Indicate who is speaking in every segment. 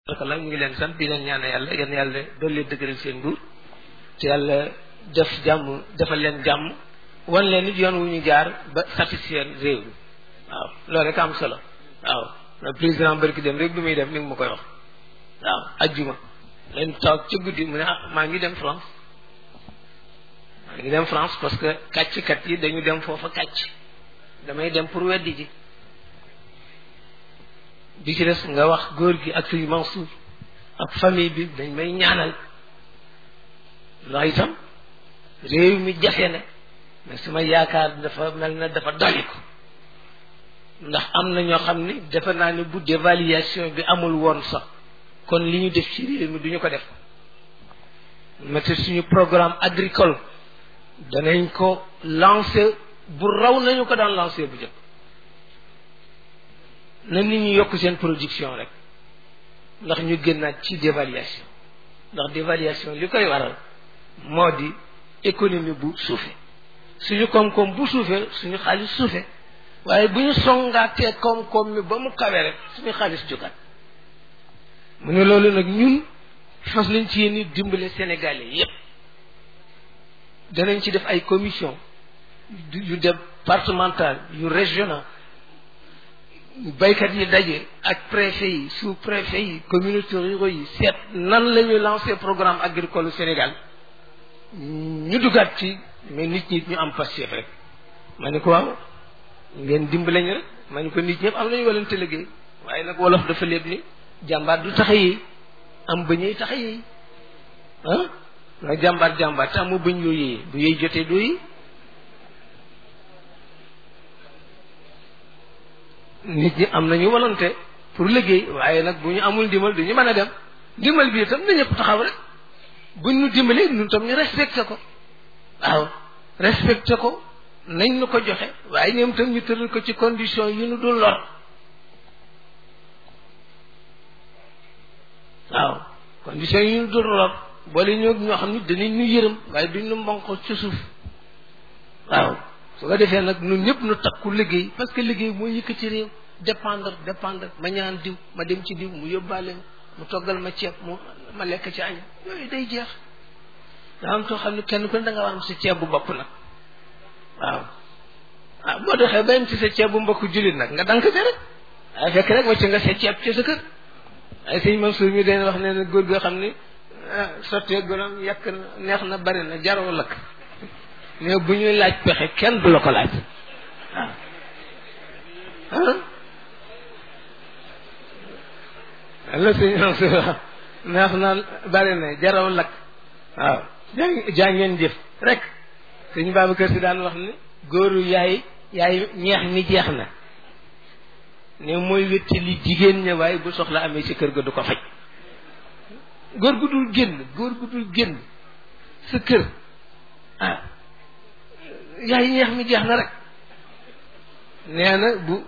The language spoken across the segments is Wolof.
Speaker 1: la ñu ngi leen sant di leen ñaane yàlla yéen yàlla dolli dëgëral seen nguur te yàlla def jàmm defal leen jàmm wan leen nit yoon wu ñu jaar ba satisfaire réew mi waaw loolu rek am solo waaw président barki dem rek bi muy def mi ngi ma koy wax waaw ajjuma leen toog ca guddi mu ne ah maa ngi dem France maa ngi dem France parce que kàcc-kat yi dañu dem foofa kàcc damay dem pour weddi ji bi ci des nga wax góor gi ak suñu Mansour ak famille bi dañ may ñaanal ndax itam réew mi jafe ne mais suma yaakaar dafa mel na dafa doliku ndax am na ñoo xam ni defe naa ne bu dévaluation bi amul woon sax kon li ñu def ci réew mi du ñu ko def mate suñu programme agricole danañ ko lancer bu raw nañu ko daan lancer bu jëkk na nit ñi yokk seen production rek ndax ñu génnaat ci dévaluation ndax dévaluation li koy waral moo di économie bu suufe suñu koom-koom bu suufe suñu xaalis suufe waaye bu ñu songaatee koom-koom mi ba mu kawe rek suñu xaalis jógaat mu ne loolu nag ñun fas nañ ci yéen dimbale sénégalais yépp danañ ci def ay commission yu départemental yu régional baykat yi daje ak préfet yi sous préfet yi communautés ruraux yi seet nan la ñuy lancer programme agricole Sénégal ñu dugaat ci mais nit ñi ñu am passif rek ma ne ko waaw ngeen dimbale ñu rek ma ne ko nit ñëpp am nañu walante liggéey waaye nag wolof dafa léeb ni jàmbaar du tax a yéey am bëñ yi tax a yéey ah nga jàmbaar jàmbaar te amoo bëñ yoo yéey bu yéey jotee doo yi nit ñi am nañu volonté pour liggéey waaye nag bu ñu amul ndimbal du ñu mën a dem ndimbal bi itam na ñëpp taxaw rek buñ ñu dimbalee ñun tam ñu respecté ko waaw respecté ko nañ nu ko joxe waaye ñoom tam ñu tëral ko ci condition yu nu dul lor waaw condition yu nu dul lor boole ñoo ñoo xam ni danañ ñu yërëm waaye duñ nu mbonko ci suuf waaw su ko defee nag ñun ñëpp nu takku liggéey parce que liggéey mooy yëkk ci réew dépendre dépendre ma ñaan diw ma dem ci diw mu yóbbaale mu toggal ma ceeb mu ma lekk ci añ yooyu day jeex daa am too xam ne kenn ku ne da nga war am sa ceeb bu bopp nag waaw ah boo doxee ba am ci sa ceeb bu mbokk jullit nag nga dank ca rek waaye fekk rek wacc nga sa ceeb ci sa kër waaye sëñ Mansour mi dañ wax ne ne góor goo xam ne sottee gonam yàq neex na bari na jaroo lakk mais bu ñuy laaj pexe kenn du la ko laaj waaw ah la sëñ Mansour wax neex na bari na jaraw lakk waaw jaa jaa ngeen jëf rek sëñ Babacar Si daan wax ni góoru yaay yaay ñeex mi jeex na ne mooy wétti li jigéen ña waaye bu soxla amee ci kër ga du ko faj góor gu dul génn góor gu dul génn sa kër ah yaay ñeex mi jeex na rek nee na bu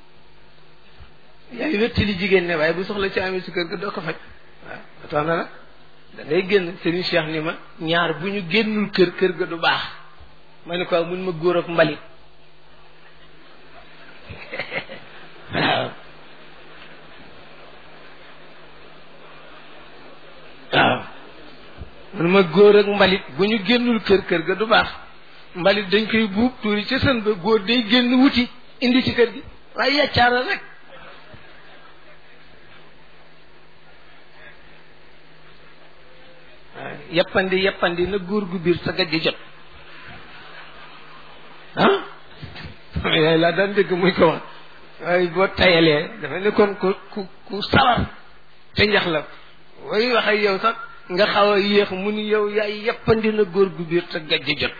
Speaker 1: yaay wétti li jigéen ne waaye bu soxla ci amee ci kër ga doo ko faj waaw ba tax na nag da ngay génn Serigne Cheikh ni ma ñaar bu ñu génnul kër kër ga du baax ma ne ko mun ma góor ak mbalit waaw waaw mun ma góor ak mbalit bu ñu génnul kër kër ga du baax mbalit dañ koy buub tuuri ca sën ba góor day génn wuti indi ci kër gi waaye yàccaara rek waaw yeppandi yeppandi na góor gu biir sa gajj jot ah yaay laa daan dégg muy ko wax waaye boo tayalee dafa ne kon ku ku ku sawar te njax la way wax ak yow sax nga xaw a yéex mu ni yow yaay yeppandi na góor gu biir sa gajj jot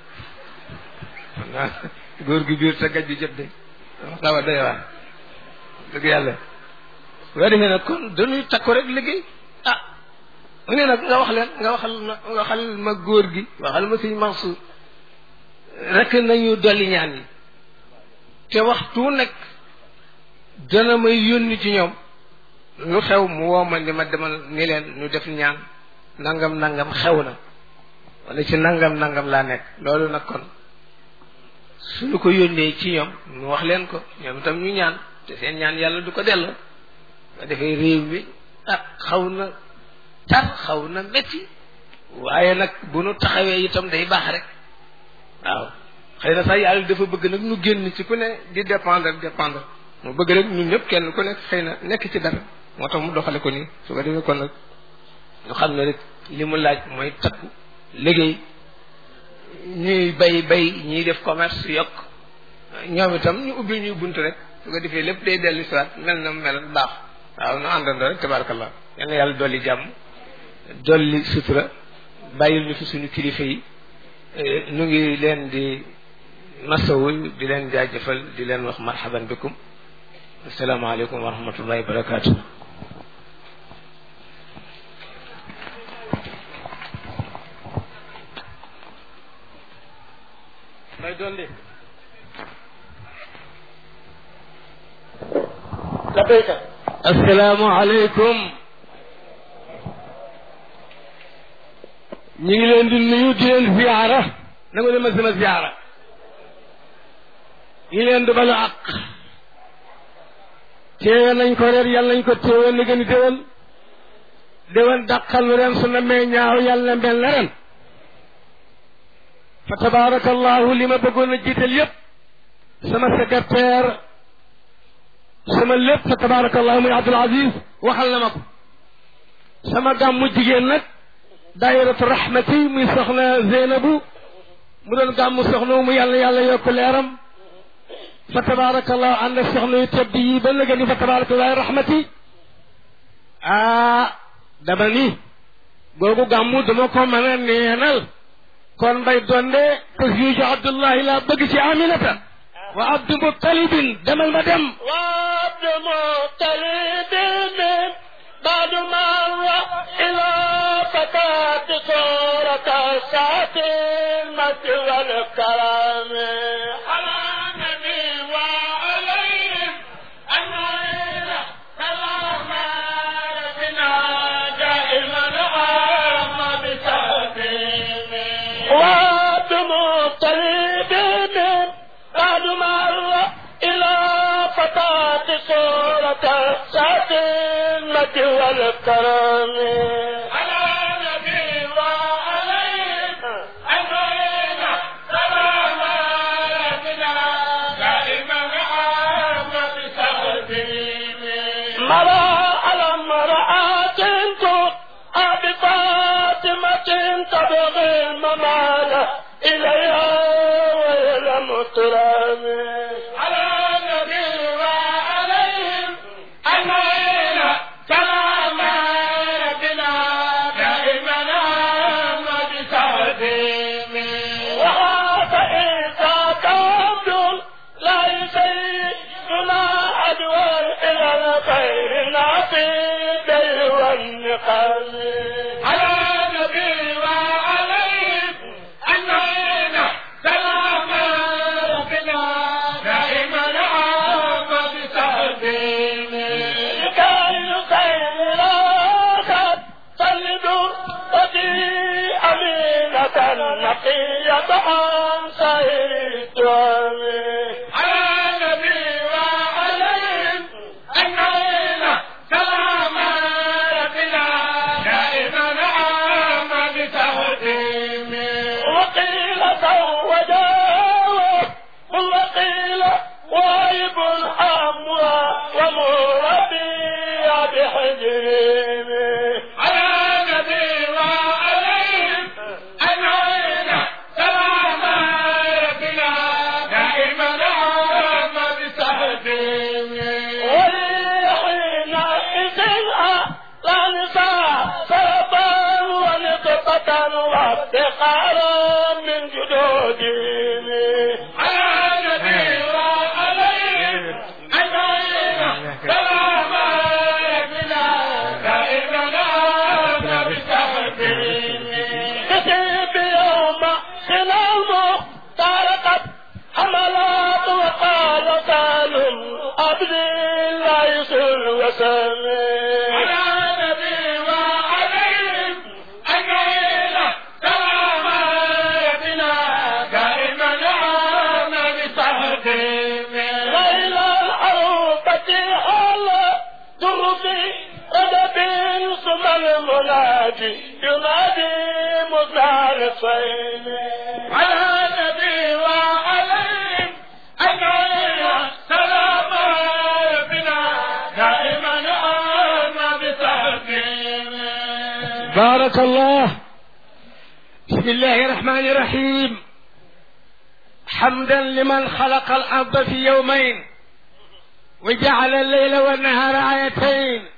Speaker 1: waaw góor gu biir sa gajj jot de xaw a doy waar dëgg yàlla boo defee nag kon dañuy takku rek liggéey ah mu ne nag nga wax leen nga waxal ma waxal ma góor gi waxal ma sëñ Mansour rek nañu dolli ñaan yi te waxtu nekk dana may yónni ci ñoom lu xew mu woo ma ni ma demal ni leen ñu def ñaan nangam nangam xew na wala ci nangam nangam laa nekk loolu nag kon suñu ko yónnee ci ñoom ñu wax leen ko ñoom itam ñu ñaan te seen ñaan yàlla du ko delloo nga defee réew mi ah xaw na tar xaw na métti waaye nag bu nu taxawee itam day baax rek waaw xëy na sax yàlla dafa bëgg nag nu génn ci ku ne di dépendre dépendre mu bëgg rek ñun ñëpp kenn ku nekk xëy na nekk ci dara moo tax mu doxale ko nii su ko defee kon nag ñu xam ne rek li mu laaj mooy takku liggéey ñuy bay bay ñuy def commerce yokk ñoom itam ñu ubbi ñuy bunt rek su ko defee lépp day dellu siwaat mel na mel baax waaw nu àndandoo rek tabarakallah yal na yàlla dolli jàmm dolli sutura bàyyil ñu fi suñu kilifa yi nu ngi leen di masawu di leen jaajëfal di leen wax marhaban bikum asalaamaaleykum wa rahmatullahi wa barakaatu may dolli
Speaker 2: labbayka
Speaker 1: asalaamaaleykum ñu ngi leen di nuyu di leen ziyaara na nga dema sama ziyaara ñu leen di balu àq téewe nañ ko reer yàlla nañ ko téewe ni gën a déwén déwén dàqal nu ren su na mee ñaaw yàlla na mel na ren fa tabaarakallahu li ma bëggoon a jiital yépp sama secrétaire sama lépp fa tabaarakallahu muy Abdul Aziz waxal na ma ko sama gàmmu jigéen nag daayiratu rahmati muy soxna Zeynabu mu doon gàmmu soxna mu yàlla yàlla yokk leeram fa tabaarakallahu ànd ak soxna yu tedd yi ba léegi ni fa tabaarakallahu rahmati ah dama ni googu gàmmu dama ko mën a neenal kon mbay donde te juge Abdullahi laa bëgg ci Aminata wa Abdu Muttalibin demal ma dem
Speaker 2: wa abdu mutalibin baadu marra ila fatati surata saatin mati wal karami ala nabi wa alayhim ajmaina salama rabbina daiman amma bisabimi وعبد مطلب من بعد مر إلى فتاة صورة الساتمة والكرم على نبي وعليهم أجمعين سلام ربنا دائما عام بتقديم مرى على امرأة بفاطمة تبغي الممال إليها وإلى مطرم على النبي وعليهم أجمعين سلام ربنا دائما عام بتقديم وهذا إذا كابد لا يسيدنا أدوار إلى الخير نافذ والنقم على النبي وعليهم أجمعين سلام ربنا دائما عام بتقديم لكي يسير آخر صلدوا ودي أمينة نقية عن سير الدوام على النبي وعليهم أجمعين سلام ربنا دائما عام بتقديم وقيل زوجاه وقيل وايب أموى ومربي بحجرهم على النبي وعليهم أجمعين سلام ربنا دائما عام بتقديم ولحين إذن لا نساء سربا ونطقة وافتقارا من جدودهم على النبي وعليهم أجمعين سلام ربنا دائما عام بتقديم كتب يوم سلام طارقت حملات وقال سالم عبد الله يسر وسلم على النبي وعليهم أجمعين سلام ربنا دائما والمنادي ينادي مخالفين على النبي وعليهم أجمعين سلام ربنا دائما أنا بتحكيم
Speaker 1: بارك الله بسم الله الرحمن الرحيم حمدا لمن خلق الأرض في يومين وجعل الليل والنهار آيتين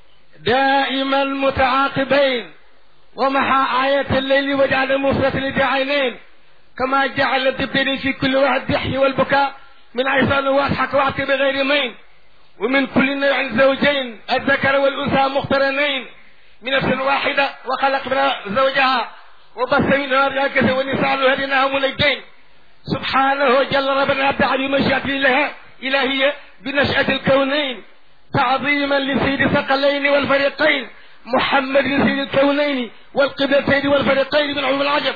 Speaker 1: دائما متعاقبين ومحى آية الليل وجعل المفرة بعينين كما جعل الدبين في كل واحد يحيي والبكاء من عيسان واضحك واعطي بغير مين ومن كل نوع زوجين الذكر والأنثى مقترنين من نفس واحدة وخلق منها زوجها وبث منها رجالا ونساء وهديناهم اليدين سبحانه جل ربنا أبدع بمشيئة الله إلهية بنشأة الكونين تعظيما لسيد الثقلين والفريقين محمد سيد الكونين والقبلتين والفريقين من علوم العجب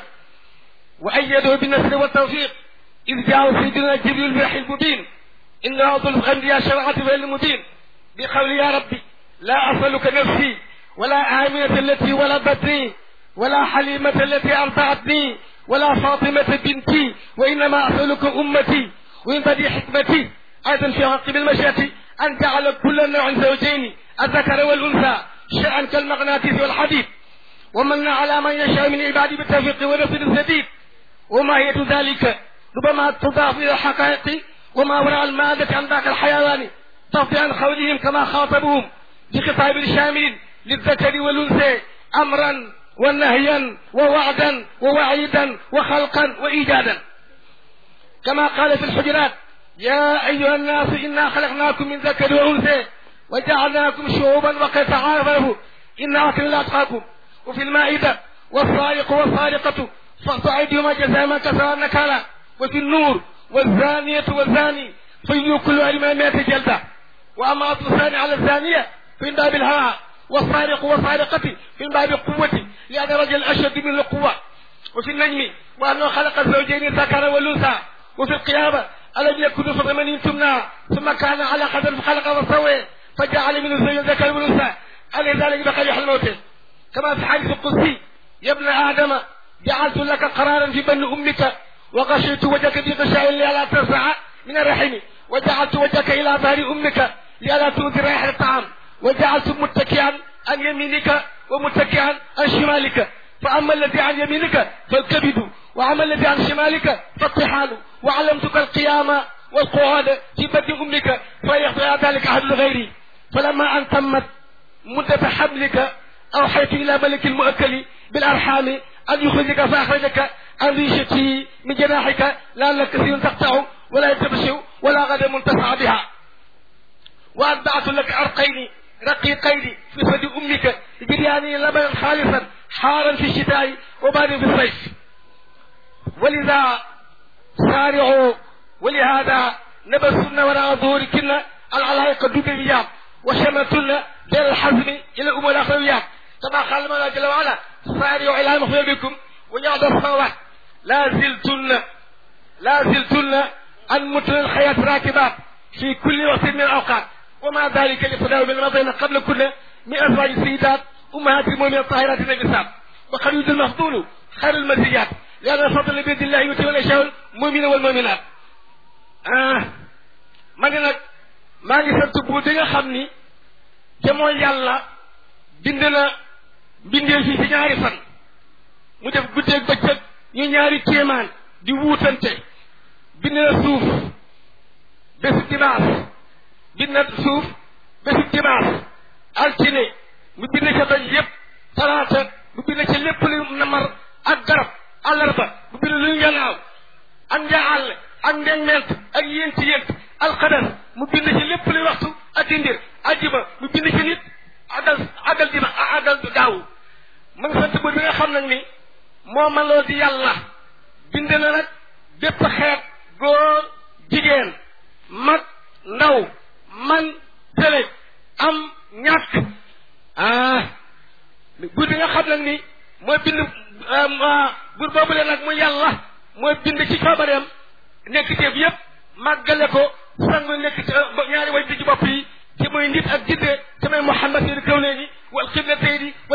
Speaker 1: وأيده بالنصر والتوفيق إذ جاء سيدنا جبريل بالوحي المبين إنه أفضل الأنبياء شرعة في المبين بقول يا ربي لا أسألك نفسي ولا آمنة التي ولدتني ولا حليمة التي أرضعتني ولا فاطمة بنتي وإنما أسألك أمتي وإن بدي حكمتي أيضا في عقب المشيئة أن جعل كل نوع زوجين الذكر والأنثى شيئا كالمغناطيس والحديد ومن على من يشاء من عباده بالتوفيق ونصر السديد وماهية ذلك ربما تضاف إلى الحقائق وما وراء المادة عن ذاك الحيوان تفضي عن قولهم كما خاطبهم بخطاب شامل للذكر والأنثى أمرا ونهيا ووعدا ووعيدا وخلقا وإيجادا كما قال في الحجرات يا أيها الناس إنا خلقناكم من ذكر وأنثى وجعلناكم شعوبا وقد تعارفوا إن أكل أتقاكم وفي المائدة والسارق والسارقة فاقطع أيديهما جزاء ما كسب نكالا وفي النور والزانية والزاني فيجوا كل واحد من مئة جلدة وأما أصل الثاني على الزانية في باب الهوى والسارق والسارقة في باب القوة لأن الرجل أشد من القوة وفي النجم وأنه خلق الزوجين الذكر والأنثى وفي القيامة ألم يكن في من تمنى ثم كان على قدر فخلق وسوى فجعل من الزوج الذكر والأنثى ألي ذلك بخير الموت كما في الحديث القدسي يا ابن آدم جعلت لك قرارا في بن أمك وغشيت وجهك في غشاء لئلا ترفع من الرحم وجعلت وجهك إلى ظهر أمك لئلا تؤذي ريح الطعام وجعلت متكئا عن يمينك ومتكئا عن شمالك فأما الذي عن يمينك فالكبد وأما الذي عن شمالك فالطحال وعلمتك القيام والقعود في بطن أمك فيخضع ذلك أحد غيري فلما أن تمت مدة حملك أوحيت إلى ملك المؤكل بالأرحام أن يخرجك فأخرجك عن ريشته من جناحك لعلك كثير تقطع ولا يتبشر ولا غدا منتفع بها وأتبعت لك أرقين رقيقين في ثدي أمك جرياني لبنا خالصا حارا في الشتاء وبارد في الصيف ولذا سارعوا ولهذا نبسن وراء ظهوركن العلائق الدنيا وشمتن بين الحزم إلى الأمور الأخرويات كما قال الله جل وعلا سارعوا إلى مغفر بكم ويعد الصلوات لا زلتن لا زلتن أن متن الحياة راكبات في كل وقت من الأوقات وما ذلك لفداء من المضينا قبل كل من أزواج السيدات أمهات المؤمنين الطاهرات النبسات وقد يوجد المفضول خير المزيات لأن الفضل بيد الله يؤتي من يشاء المؤمنين والمؤمنات ah ma ne nag maa ngi sant bu di nga xam ni te mooy yàlla bind na mbindee fii ci ñaari fan mu def guddeeg bëccëg ñu ñaari kéemaan di wuutante bind na suuf bésu dimanche bind na suuf bésu dimanche altine mu bind ca doj yépp talaata mu bind ca lépp lu namar ak garab àllarba mu bind lu njanaaw ak njaal ak ndengment ak yént yént alxadar mu bind ci lépp luy waxtu ak dindir ajjuma mu bind ci nit agal agal dima agal daaw ma ngi sant buur bi nga xam nag ni moo man loo di yàlla bind na nag bépp xeet góor jigéen mag ndaw man tële am ñàkk ah buur bi nga xam nag ni mooy bind buur boobu leen nag muy yàlla mooy bind ci coobareem nekk teef yépp màggale ko sangu nekk ci ñaari way di ci bopp yi ci muy nit ak jidde te mooy Muhammad seen kaw léegi wal xiblatayni wal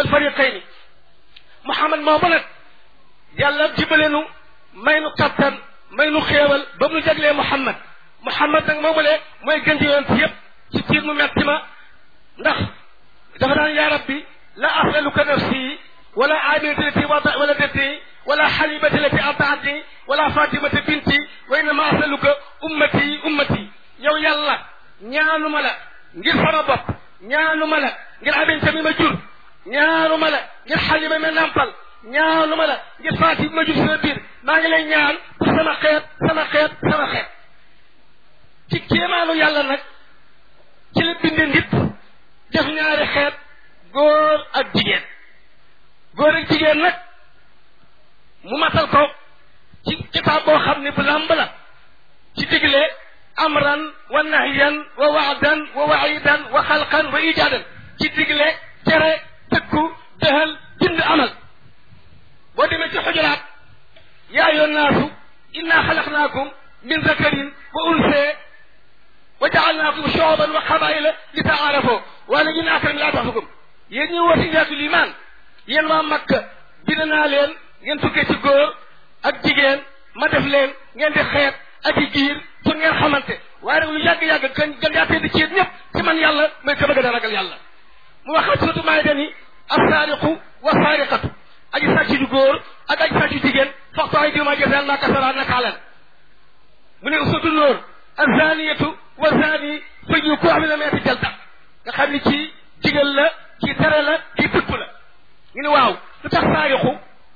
Speaker 1: fariqayni Muhammad moomu nag yàlla jibaleenu may nu kattan may nu xéewal ba mu nu jaglee Muhammad Muhammad nag moomu le mooy gën ci yonent yëpp ci tiir mu metti ma ndax dafa daan yaa rabbi la asaluka nafsi wala aminati lati wala dati wala xalibati lati ardaatni wala fatimata binti wa innama asaluka ummati ummati yow yàlla ñaanuma la ngir sama bopp ñaanuma la ngir aminta mi ma jur ñaanuma la ngir xalima mi nampal ñaanuma la ngir faati bi ma jur sama biir maa ngi lay ñaan pour sama xeet sama xeet sama xeet ci kéemaanu yàlla nag ci la binde nit def ñaari xeet góor ak jigéen góor ak jigéen nag mu matal ko ci kitaab boo xam ne bu làmb la ci digle amran wa nahyan wa waadan wa waidan wa xalqan wa ijaadan ci digle tere tëkku dëhal bind amal boo demee ci xujuraat yaa ayyuhan naasu inna xalaqnaakum min zakarin wa unsee wa jaalnaakum shuuban wa qabaila li taarafoo wala inna akramakum laa taxfukum yéen ñu woote njaatu limaan yéen waa Makka bind naa leen ngeen tukkee ci góor ak jigéen ma def leen ngeen di xeet ak i giir pour ngeen xamante waaye nag lu yàgg-yàgg gën gën yaa tedd ci yéen ñëpp ci man yàlla mooy ka bëgg a ragal yàlla mu wax surtout maay dani assaariqu wa saariqatu aji sàcc ju góor ak aji sàcc jigéen faxtu ay diwma jasaan maa kasara nakaalan mu ne usatu nóor azaniyatu wa zani fëju ko xam ne meeti jalta nga xam ni ci digal la ci tere la ci tëpp la ñu ne waaw lu tax saariqu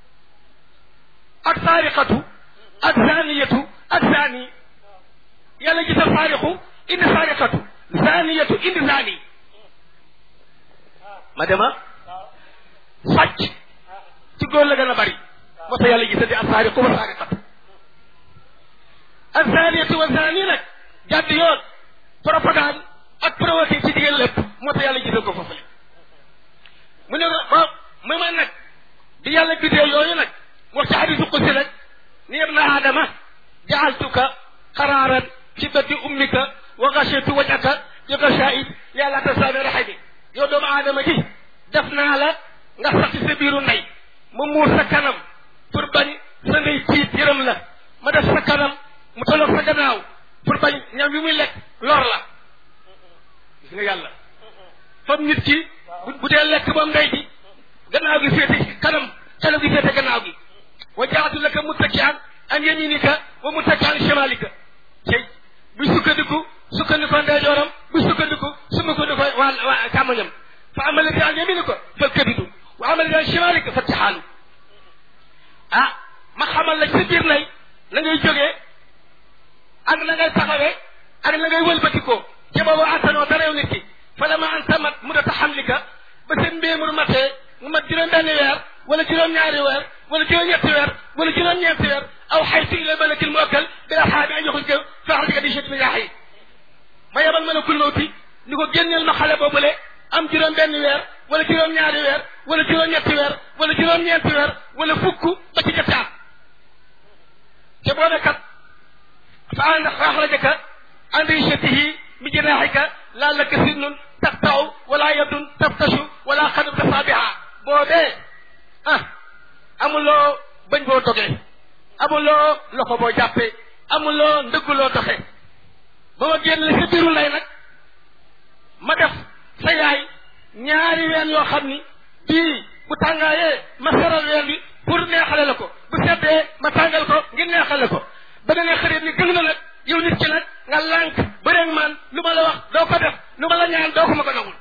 Speaker 1: ak saariqatu ak zaniyatu ak zani yàlla gisal saariqu indi saariqatu zaniyatu indi zani ma dema sàcc ci góor la gën a bari moo tax yàlla gisal di ak saariqu wa saariqatu ak zaniyatu wa zani nag jàdd yoon propagande ak provoqué ci jigéen lépp moo tax yàlla gisal ko foofu mu ne ba mu man nag bi yàlla bidee yooyu nag wax ci hadisu qudsi nag ni ibna aadama jaaltuka qaraaran fi bati ummika wa gashatu wajhaka bi gashaa'id yàlla tasaami rahimi yow doomu aadama ji def naa la nga sax ci sa biiru ndey mu muur sa kanam pour bañ sa ndey tiit yërëm la ma def sa kanam mu tolloog sa gannaaw pour bañ ñam yu muy lekk lor la gis nga yàlla fam nit ki bu dee lekk moom ndey ji gannaaw gi féete kanam kanam gi féete gannaaw gi wa jaatu laka muttaki'an an yaminika wa muttaki'an shimalika cey buy sukkandiku sukkandiku ndeyjooram buy sukkandiku sumkandiku waa waa càmmoñam fa amal lati an yaminika fal kabidu wa amal lati an shimalika fa tixaalu ah ma xamal la ci sa biir nay la ngay jógee ak na ngay taxawee ak na ngay wëlbatikoo ci boobu attanoo dara yow nit ki fa lama an tamat mudata xamlika ba seen mbéemur matee mu mat juróom benn weer wala juróom-ñaari weer wala juróom-ñetti weer wala juróom-ñeenti weer aw xaytu ila malakil muakkal bi asxaabi an yoxruj fa axrajaka bi shat min yaaxi ma yebal malakul mawti ni ko génneel ma xale boobule am juróom benn weer wala juróom-ñaari weer wala juróom-ñetti weer wala juróom-ñeenti weer wala fukk ba ci ñetti at te boobe kat fa an axrajaka an rishatihi bi jinaaxika laa laka sinnun taqtau wala yadun taftashu wala xadum tasaabiha boobee ah amuloo bañ boo dogee amuloo loxo boo jàppee amuloo ndëgguloo doxe ba ma génn sa biiru lay nag ma def sa yaay ñaari ween yoo xam ni bii bu tàngaayee ma seral ween bi pour neexale la ko bu seddee ma tàngal ko ngir neexale ko ba nga ne xarit ni gën na nag yow nit ki nag nga lànk bëreeg man lu ma la wax doo ko def lu ma la ñaan doo ko ma ko nangul